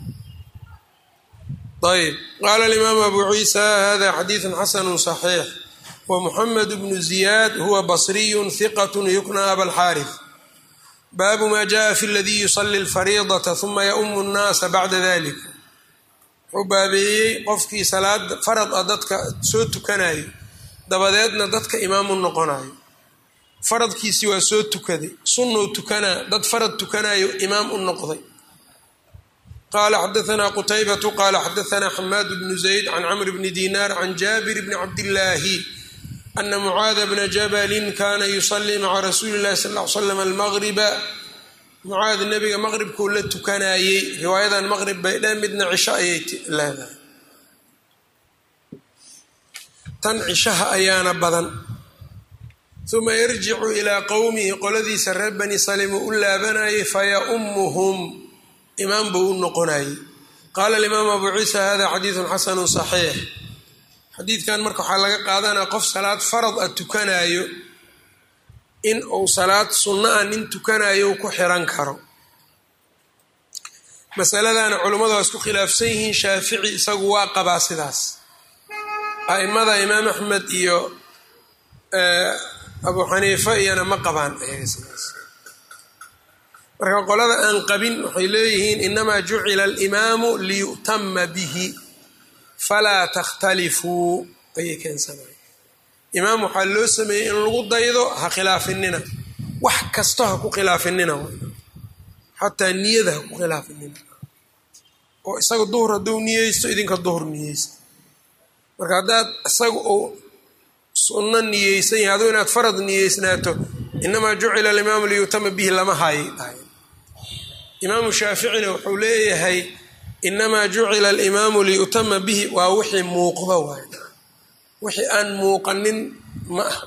ayb qaala alimaamu abu ciisa hada xadiidu xasanu صaxiix wmuxamed bnu ziyaad huwa basriyu hiqat yukna abalxaarif baabu ma jaءa fi ladii yusali اlfariidaةa huma yaumu الnaasa bacda dalik wuxuu baabeeyey qofkii salaada farad a dadka soo tukanayo dabadeedna dadka imaamu noqonayo faradkiisii waa soo tukaday sunnou tukanaa dad farad tukanayo imaam u noqday qala xadaثna qutaybatu qala xadaثna xamaad bnu zayd can cmr bni dinar can jaabir bni cabdillaahi ana mucaada bna jabalin kana yusalii maca rasuuli اllahi sal ly slam almaqriba mucaad nebiga maqribkuu la tukanayey riwaayadan maqrib bay dheen midna cisho ayay leedahay tan cishaha ayaana badan uma yarjicu ilaa qowmihi qoladiisa reer bani salim uu u laabanayay fayaumuhum imaam buu u noqonayey qaala alimaamu abu ciisa hada xadiidun xasanu saxiix xadiidkan marka waxaa laga qaadanaya qof salaad farad a tukanayo in uu salaad sunno ah nin tukanayo u ku xiran karo masaladana culummadu waa isku khilaafsan yihiin shaafici isagu waa qabaa sidaas a'imada imaam axmed iyo abu xaniifa iyana ma qabaan sidaas marka qolada aan qabin waxay leeyihiin inamaa jucila alimaamu liyu'tama bihi falaa takhtalifuu ayay keensanayan imaam waxaa loo sameeyey in lagu daydo ha khilaafinina wax kasto ha ku khilaafinina xataa niyada ha ku khilaafinina oo isaga duhur hadduu niyeysto idinka duhur niyeysta marka haddaad isaga uu sunno niyeysan yahay aduu inaad farad niyeysnaato inamaa jucila alimaamu liyutama bihi lama haayay dhahay imaamu shaaficina wuxuu leeyahay inamaa jucila alimaamu liyutama bihi waa wixii muuqdo waay wixii aan muuqanin ma aha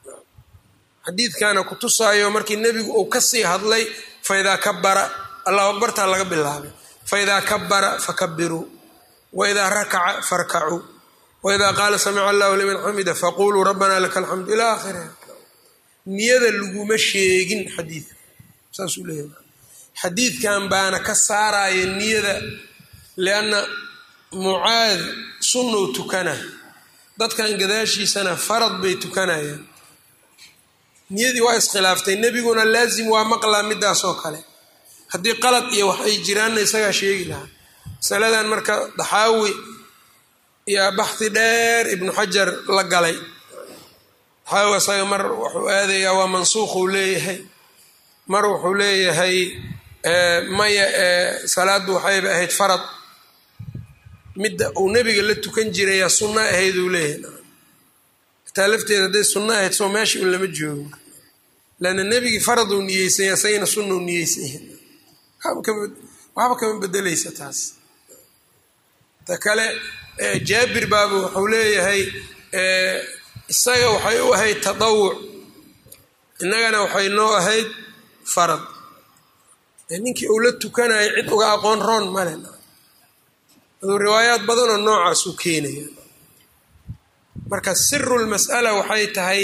xadiidkana kutusaayo markii nebigu uu kasii hadlay faidaa kabara allahu akbartaa laga bilaabay faidaa kabara fakabiruu waidaa rakaca farkacuu waidaa qaala samica allahu liman xamida faquluu rabbana laka alxamdu ilaa aakhiriha niyada laguma sheegin xadiidka saasuu leeyahay xadiidkan baana ka saaraya niyada lianna mucaad sunnou tukana dadkan gadaashiisana farad bay tukanayaan niyadii waa iskhilaaftay nebiguna laazim waa maqlaa midaas oo kale haddii qalad iyo wax ay jiraanna isagaa sheegi lahaa masaladan marka daxaawi yaa baxhi dheer ibnu xajar la galay daxaawi isaga mar wuxuu aadayaa waa mansuukhuu leeyahay mar wuxuu leeyahay maya salaaddu waxayba ahayd farad midda uu nebiga la tukan jiraya sunno ahayd uu leeyahay hataa lafteeda hadday sunno ahayd soo meesha un lama joogo leanna nebigii farad uu niyeysanya isagana sunna u niyeysanya waxba kama bedeleysa taas ta kale jaabir baaba wuxuu leeyahay isaga waxay u ahayd tadawuc innagana waxay noo ahayd farad ninkii uu la tukanayo cid uga aqoon roon male aduu riwaayaad badanoo noocaasuu keenaya marka siru lmas'ala waxay tahay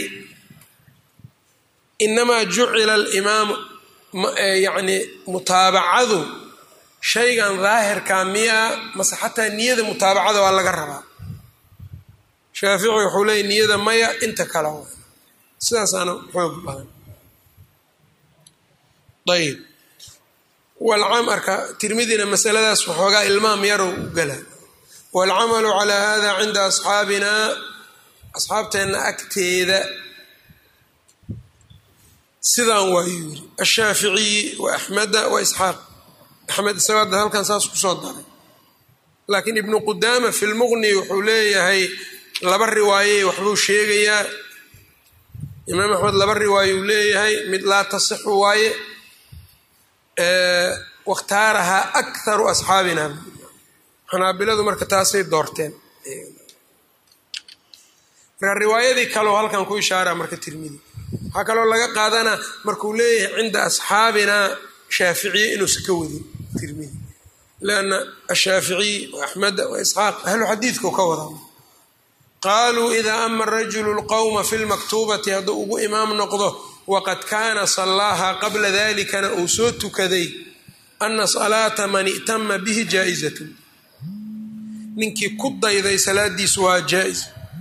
inamaa jucila alimaamu yacni mutaabacadu shaygan daahirkaa miyaa mase xataa niyada mutaabacada waa laga rabaa shaafici wuxuu leeyay niyada maya inta kale wa sidaasaana xoog badan ayb walcamarka tirmidina masaladaas waxoogaa ilmaam yarow u gala waalcamalu calaa hada cinda asxaabina asxaabteenna agteeda sidaan waayuu yiri ashaaficiyi wa axmeda wa isxaaq axmed isagoo hadda halkan saas kusoo daray laakiin ibnu qudaama fi lmuqni wuxuu leeyahay laba riwaayey waxbuu sheegayaa imaam axmed laba riwaaye uu leeyahay mid laa tasixu waaye wakhtaarahaa akharu asxaabina xanaabiladu marka taasay doorteen marka riwaayadii kaleo halkan ku ishaara marka tirmidi waxaa kaloo laga qaadanaa markuu leeyahay cinda asxaabina shaaficiye inuusan ka wadin tirmidi lianna ashaaficiy wa axmeda wa isxaaq ahlu xadiidkau ka wadaa qaaluu idaa ama rajulu lqowma fi lmaktuubati hadduu ugu imaam noqdo waqad kaana sallaaha qabla dalikana uu soo tukaday ana salaata man i'tama bihi jaa-izatun ninkii ku dayday salaadiisu waa jaa-is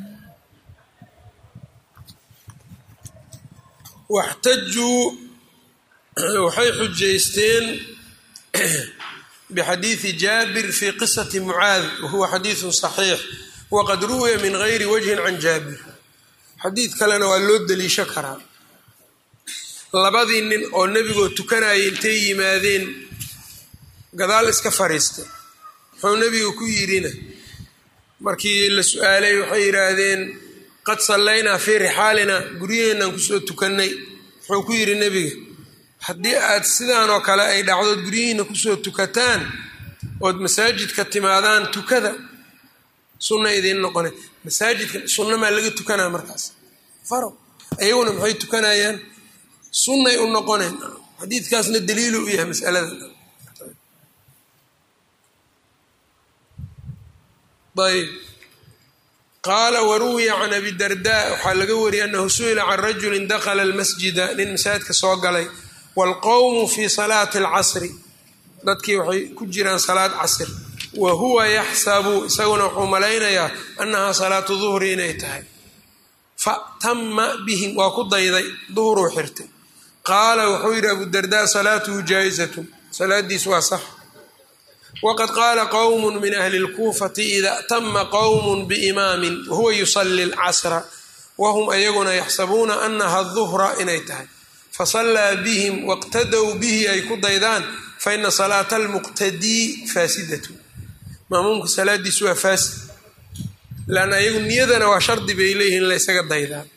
waxtajuu waxay xujaysteen bixadiidi jaabir fi qisati mucaad wahuwa xadiidu saxiix waqad ruwiya min gayri wajhin can jaabir xadiid kalena waa loo deliisho karaa labadii nin oo nebigoo tukanayay intay yimaadeen gadaal iska fariistay muxuu nebigu ku yidhina markii la su-aalay waxay yidhaahdeen qad sallaynaa fii rixaalina guryaheennan kusoo tukannay wuxuu ku yidhi nebiga haddii aad sidaanoo kale ay dhacdood guryihiina kusoo tukataan ood masaajidka timaadaan tukada sunna idiin noqone masaajidka sunna maa laga tukanaa markaas faro ayaguna maxay tukanayaan sunnay u noqoneen xadiidkaasna daliilu u yahay masalada ayb qaala waruwiya can abi darda waxaa laga wariyay anahu su-ila can rajulin dakla almasjida nin masaajidka soo galay waalqowmu fii salaati alcasri dadkii waxay ku jiraan salaad casr wa huwa yaxsabu isaguna wuxuu malaynayaa annahaa salaatu duhri inay tahay fatama bihim waa ku dayday duhruu xirtay qaala wuxuu yidhi abu darda salaatuhu jaa-izatun salaadiis waa sax waqad qaala qowmu min ahli اlkuufati ida tama qowmu biimaamin wahuwa yusali اlcasra wahum ayaguna yaxsabuuna anaha duhra inay tahay fasallaa bihim wاqtadow bihi ay ku daydaan faina salaata almuqtadii faasidatu maamuumka salaadiisu waa faasid lanna ayagu niyadana waa shardi bay leeyihin in la ysaga daydaa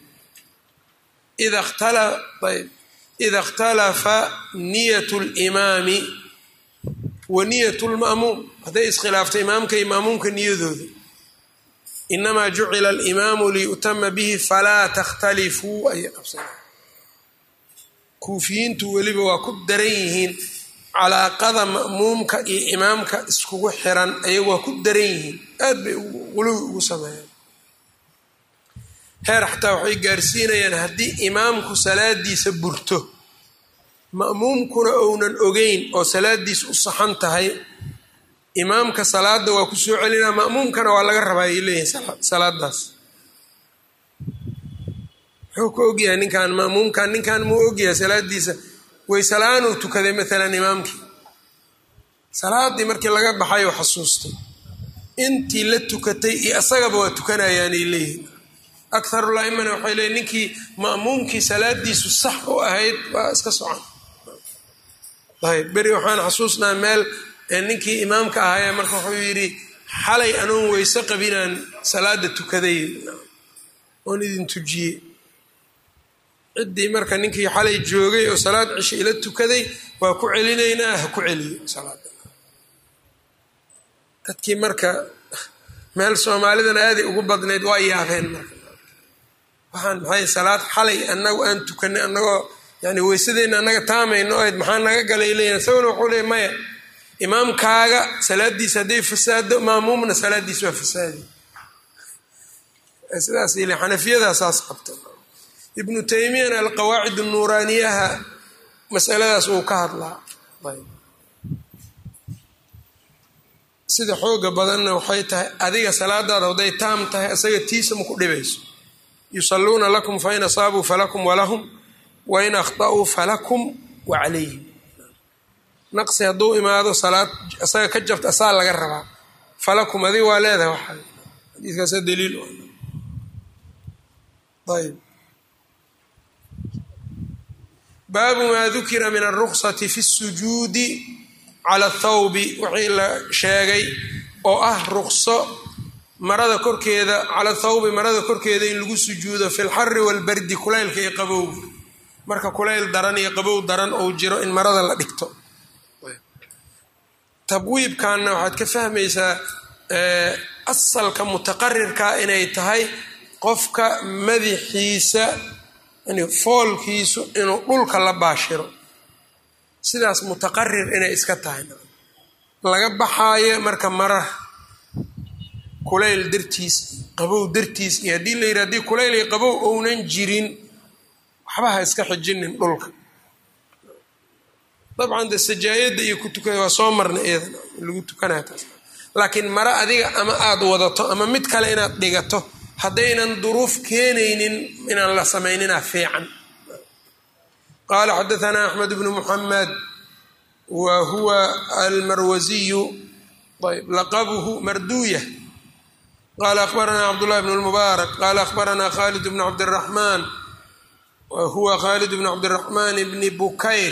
ida ikhtalafa niyat limaami wa niyat lma'muum hadday iskhilaaftay imaamka iyo maamuumka niyadooda inamaa jucila alimaamu liyu'tama bihi falaa takhtalifuu ayay qabsanaa kuufiyiintu weliba waa ku daran yihiin calaaqada ma'muumka iyo imaamka iskugu xiran ayagu waa ku daran yihiin aad bay quluwi ugu sameeyaan heer xataa waxay gaarsiinayaan haddii imaamku salaadiisa burto ma'muumkuna ounan ogeyn oo salaadiisa u saxan tahay imaamka salaada waa ku soo celinaa ma'muumkana waa laga rabaa ay leeyihin salaadaas muxuu ka ogyahay ninkan ma'muumkan ninkan muu ogyahay salaadiisa waysela'aanuu tukaday maalan imaamkii salaadii markii laga baxay oo xasuustay intii la tukatay iyo asagaba waa tukanayaanay leeyihin akharul aimana waxay leeyiin ninkii ma'muumkii salaadiisu sax u ahayd waa iska socon ayb beri waxaan xasuusnaa meel ninkii imaamka ahaayee marka wuxuu yidhi xalay anoon weyse qabinaan salaada tukaday oon idin tujiyey ciddii marka ninkii xalay joogay oo salaad cisho ila tukaday waa ku celinaynaa ha ku celiyo salaada dadkii marka meel soomaalidana aaday ugu badnayd waa yaabeen marka waxaan maxay salaad xalay anagu aan tukanay anagoo yani weysadeenna annaga taamayno ahayd maxaa naga galay leeyihin isaguna wuxuu leey maya imaamkaaga salaadiisa hadday fasaado maamuumna salaadiis waa fasaadi sidaas il xanafiyadaa saas qabta ibnu taymiyana alqawaacid nuuraaniyaha masaladaas uu ka hadlaa sida xooga badanna waxay tahay adiga salaadaada hadday taam tahay isaga tiisa ma ku dhibayso yusalluuna lakum fain asaabuu falakum walahum wain akhta'uu falakum wa calayhim naqsi hadduu imaado salaad isaga ka jabta asaa laga rabaa falakum adiga waa leedahay waxa xadiiskaasa daliil ayb baabu maa dukira min alruksati fi sujuudi cala athawbi wixii la sheegay oo ah rukso marada korkeeda cala thawbi marada korkeeda in lagu sujuudo fi lxari walbardi kulaylka iyo qabowga marka kulayl daran iyo qabow daran ou jiro in marada la dhigto tabwiibkanna waxaad ka fahmaysaa asalka mutaqarirka inay tahay qofka madaxiisa foolkiisu inuu dhulka la baashiro sidaas mutaqarir inay iska tahay laga baxaayo marka marar kulayl dartiis qabow dartiis iyo haddii la yidhi haddii kulayl iyo qabow ounan jirin waxba ha iska xijinin dhulka dabcan de sajaayadda iyo ku tukada waa soo marna eedan lagu tukanaya taas laakiin mare adiga ama aada wadato ama mid kale inaad dhigato haddaynan duruuf keenaynin inaan la samaynina fiican qaala xadaanaa axmed bnu muxamed wa huwa almarwasiyu ayb laqabuhu marduya qala akhbaranaa cabdullahi bn lmubaarak qala akhbaranaa khalid bnu cabdiraxmaan wa huwa khalid bnu cabdiraxmaan bni bukayr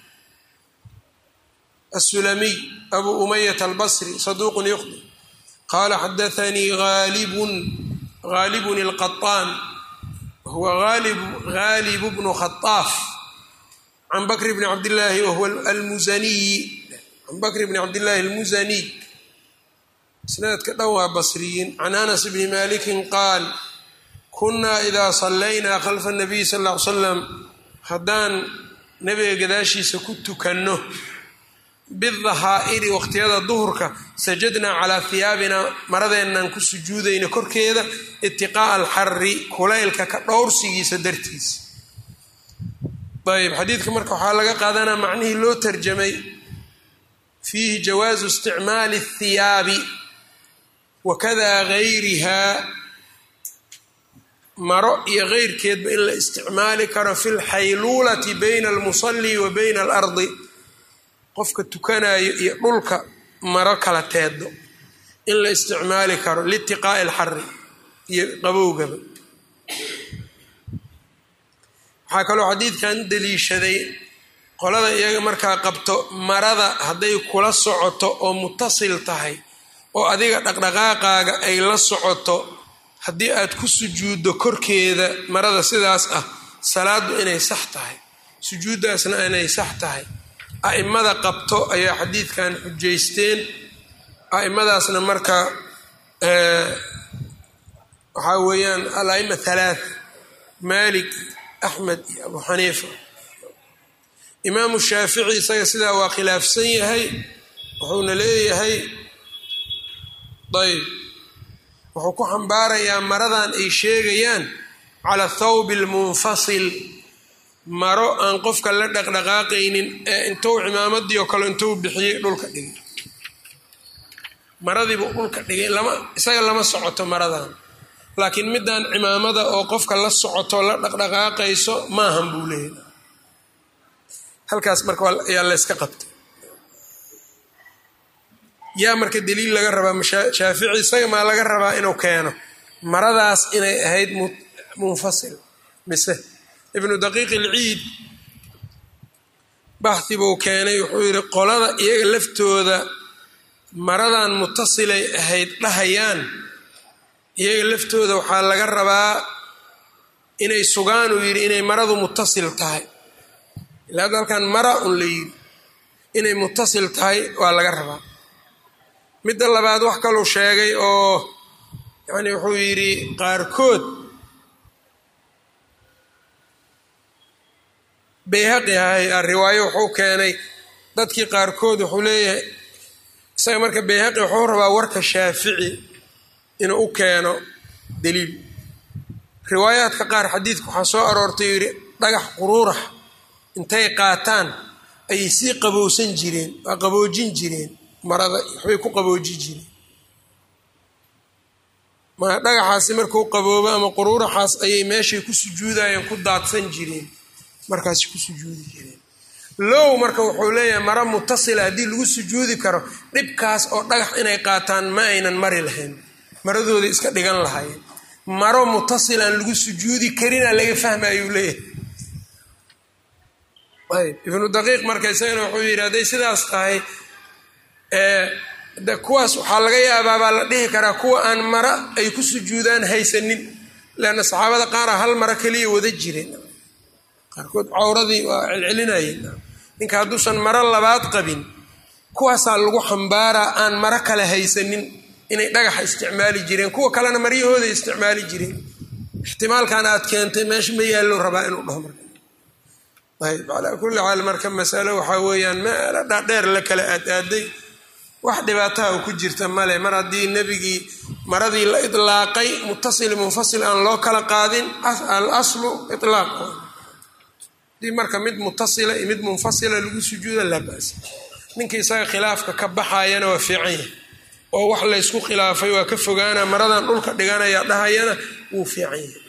asulamiy abu umayat albasri saduuqun yuqdi qala xadaanii aalibun gaalibun ilqaطaan huwa gaalib bnu khaaaf can bakr bni cabdillaahi wahuwa almusaniyi can bakr bni cabdillaahi almusaniy isnaadka dhan waa basriyiin can anas bni malikin qaal kunaa idaa sallaynaa khalfa nabiy sal ll ly slam haddaan nebiga gadaashiisa ku tukanno bidahaa'iri waqtiyada duhurka sajadnaa calaa hiyaabina maradeennan ku sujuudayna korkeeda itiqaa'a alxari kulaylka ka dhowrsigiisa dartiisa ayb xadiidka marka waxaa laga qaadanaa macnihii loo tarjamay fiihi jawaazu isticmaali اthiyaabi wakada gayrihaa maro iyo keyrkeedba in la isticmaali karo fi lxayluulati bayna almusali wa bayna alardi qofka tukanayo iyo dhulka maro kala teedo in la isticmaali karo liitiqaa'i alxari iyo qabowgaba waxaa kaloo xadiidkan daliishaday qolada iyaga markaa qabto marada hadday kula socoto oo mutasil tahay oo adiga dhaqdhaqaaqaaga ay la socoto haddii aad ku sujuuddo korkeeda marada sidaas ah salaaddu inay sax tahay sujuuddaasna inay sax tahay a'immada qabto ayaa xadiidkan xujaysteen a'immadaasna marka waxaa weeyaan al-a'ima halaatha maalik axmed iyo abu xaniifa imaamu shaafici isaga sidaa waa khilaafsan yahay wuxuuna leeyahay ayb wuxuu ku xambaarayaa maradan ay sheegayaan cala thawbi almunfasil maro aan qofka la dhaqdhaqaaqaynin ee intuu cimaamadii oo kale intuu bixiyey dhulka dhigay maradiibuu dhulka dhigay lama isaga lama socoto maradan laakiin middan cimaamada oo qofka la socoto la dhaqdhaqaaqayso maahan buu leeyahy halkaas marka ayaa layska qabtay yaa marka daliil laga rabaa shaafici isaga maa laga rabaa inuu keeno maradaas inay ahayd munfasil mise ibnu daqiiq ilciid baxhi buu keenay wuxuu yidhi qolada iyaga laftooda maradan mutasilay ahayd dhahayaan iyaga laftooda waxaa laga rabaa inay sugaan uu yidhi inay maradu mutasil tahay ilaa hadda halkan mara un la yidhi inay mutasil tahay waa laga rabaa midda labaad wax kaluu sheegay oo yacni wuxuu yidhi qaarkood bayhaqi ahay riwaayo wuxuu keenay dadkii qaarkood wuxuu leeyahay isaga marka bayhaqi wuxuu rabaa warka shaafici inuu u keeno daliil riwaayaadka qaar xadiidka waxaa soo aroortay yidhi dhagax quruurax intay qaataan ayay sii qabowsan jireen waa qaboojin jireen marada waxbay ku qaboojin jireen ma dhagaxaasi markuu qaboobo ama quruuraxaas ayay meeshay ku sujuudayeen ku daadsan jireen markaasi ku sujuudi jireen low marka wuxuu leeyahay maro mutasila haddii lagu sujuudi karo dhibkaas oo dhagax inay qaataan ma aynan mari lahayn maradooda iska dhigan lahaayeen maro mutasilaan lagu sujuudi karina laga fahmayuu leeyahay ayb ibnu daqiiq marka isagana wuxuu yidhi hadday sidaas tahay de kuwaas waxaa laga yaabaa baa la dhihi karaa kuwa aan mara ay ku sujuudaan haysanin leanna saxaabada qaara hal maro keliya wada jireen qaarkood cawradii waa celcelinayeen ninka hadduusan maro labaad qabin kuwaasaa lagu xambaaraa aan maro kale haysanin inay dhagaxa isticmaali jireen kuwa kalena maryahooda isticmaali jireen ixtimaalkan aad keentay meesha ma yaallo rabaa inuu dhaho marka ayb calaa kulli xaal marka masalo waxaa weeyaan meelo dhaadheer la kala aad-aaday wax dhibaataha u ku jirta male mar haddii nebigii maradii la idlaaqay mutasil munfasil aan loo kala qaadin al aslu ilaaq hadii marka mid mutasila iyo mid munfasila lagu sujuuda laa basa ninka isaga khilaafka ka baxayana waa fiican yahay oo wax laysku khilaafay waa ka fogaana maradan dhulka dhiganaya dhahayana wuu fiican yahay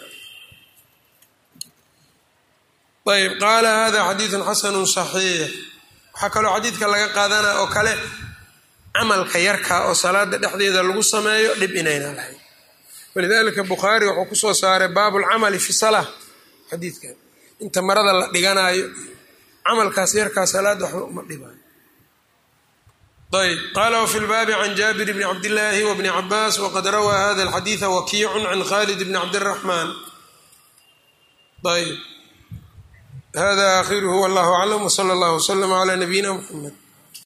ayb qaala hada xadiidun xasanu saxiix waxaa kaloo xadiidka laga qaadanaya oo kale camalka yarka oo salaada dhexdeeda lagu sameeyo dhib inayna lahayn walidalika bukhaari wuxuu kusoo saaray baabu lcamali fi salaa xadiidkan inta marada la dhiganaayo camalkaas yarkaa salaada waxba uma dhibaayo ayb qala wfi lbaabi can jaabir bni cabdillaahi wbni cabaas waqad rawaa hada alxadiida wakiicun can khalid bni cabdiraxmaan ayb hada aakhiruhu wallahu aclam wsala allah wslama cla nabiyina mxamed